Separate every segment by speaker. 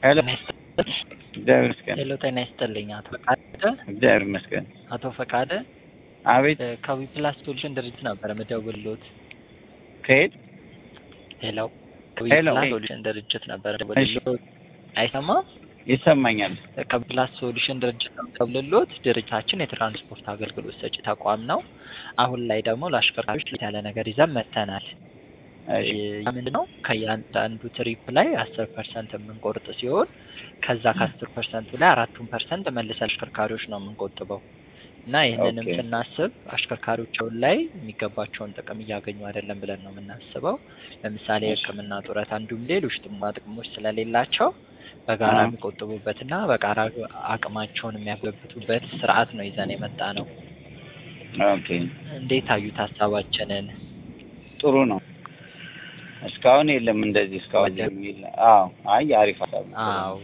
Speaker 1: ሄሎ
Speaker 2: ጤና ይስጥልኝ።
Speaker 1: እግዚአብሔር ይመስገን።
Speaker 2: ሄሎ ጤና ይስጥልኝ። አቶ ፈቃደ
Speaker 1: እግዚአብሔር ይመስገን።
Speaker 2: አቶ ፈቃደ
Speaker 1: አቤት
Speaker 2: እ ከዊፕላስ ሶሉሽን ድርጅት ነበር የምደውልዎት።
Speaker 1: ከየት?
Speaker 2: ሄሎ
Speaker 1: ሄሎ።
Speaker 2: ከዊፕላስ ሶሉሽን ድርጅት ነበር የምደውልልዎት። አይሰማም?
Speaker 1: ይሰማኛል።
Speaker 2: ከዊፕላስ ሶሉሽን ድርጅት ነው የምደውልልዎት። ድርጅታችን የትራንስፖርት አገልግሎት ሰጪ ተቋም ነው። አሁን ላይ ደግሞ ለአሽከርካሪዎች ለየት ያለ ነገር ይዘን መጥተናል።
Speaker 1: እሺ
Speaker 2: ያ ምንድን ነው? ከእያንዳንዱ ትሪፕ ላይ አስር ፐርሰንት የምንቆርጥ ሲሆን ከዛ ከአስር ፐርሰንቱ ላይ አራቱን ፐርሰንት መልሰን አሽከርካሪዎች ነው የምንቆጥበው እና ይህንንም
Speaker 1: ኦኬ።
Speaker 2: ስናስብ አሽከርካሪዎች አሁን ላይ የሚገባቸውን ጥቅም እያገኙ አይደለም ብለን ነው የምናስበው። ለምሳሌ
Speaker 1: እሺ።
Speaker 2: የሕክምና ጡረት አንዱም ሌሎች ጥቅማ ጥቅሞች ስለሌላቸው በጋራ
Speaker 1: አዎ።
Speaker 2: የሚቆጥቡበትና በጋራ አቅማቸውን የሚያጎለብቱበት ስርዓት ነው ይዘን የመጣ ነው።
Speaker 1: ኦኬ
Speaker 2: እንዴት አዩት ሀሳባችንን?
Speaker 1: ጥሩ ነው። እስካሁን የለም እንደዚህ እስካሁን የሚል አዎ። አይ አሪፍ ሀሳብ ነው።
Speaker 2: አዎ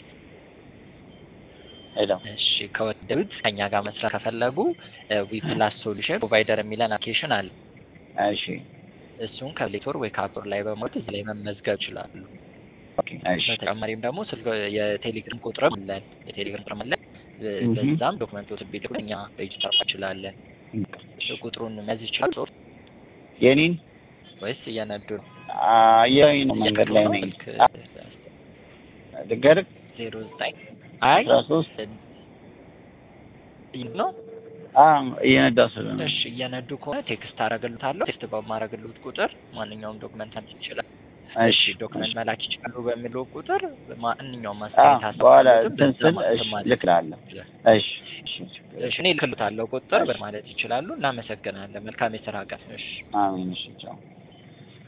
Speaker 1: ሄሎ
Speaker 2: እሺ ከወደዱት ከኛ ጋር መስራት ከፈለጉ ዊፕላስ ሶሉሽን ፕሮቫይደር የሚለን አፕሊኬሽን አለ።
Speaker 1: እሺ
Speaker 2: እሱን ከፕሌቶር ወይ ከአፕር ላይ በመውረድ እዚህ ላይ መመዝገብ ይችላሉ።
Speaker 1: ኦኬ እሺ
Speaker 2: በተጨማሪም ደግሞ ስልክ የቴሌግራም ቁጥርም አለን። የቴሌግራም ቁጥርም አለን።
Speaker 1: እህ።
Speaker 2: በዛም ዶክመንቶች ቢልኩ እኛ ሬጅስተር እንችላለን። ቁጥሩን መያዝ ይችላል ጾር
Speaker 1: የኔን
Speaker 2: ወይስ እየነዱ ነው?
Speaker 1: አየሁኝ ነው መንገድ ላይ ነኝ። ልንገርህ
Speaker 2: ዜሮ ዘጠኝ አይ
Speaker 1: አስራ ሶስት
Speaker 2: ነው
Speaker 1: አዎ እየነዳሁ ስለሆነ
Speaker 2: እሺ እየነዱ ከሆነ ቴክስት አረግልታለሁ። ቴክስት በማረግልት ቁጥር ማንኛውም ዶክመንት አንተ ይችላል።
Speaker 1: እሺ
Speaker 2: ዶክመንት መላክ ይችላሉ በሚለው ቁጥር ማንኛውም
Speaker 1: አዎ
Speaker 2: አስተያየት ሀሳብ
Speaker 1: በኋላ
Speaker 2: ካሉትም
Speaker 1: እንትን
Speaker 2: በዛ
Speaker 1: ስል
Speaker 2: ማለት
Speaker 1: እሺ
Speaker 2: ማለት
Speaker 1: ልክላለሁ። እሺ እሺ
Speaker 2: እሺ እኔ ልክልታለሁ ቁጥር ማለት ይችላሉ። እናመሰግናለን። መልካም የስራ ቀን። እሺ
Speaker 1: አሜን። እሺ ቻው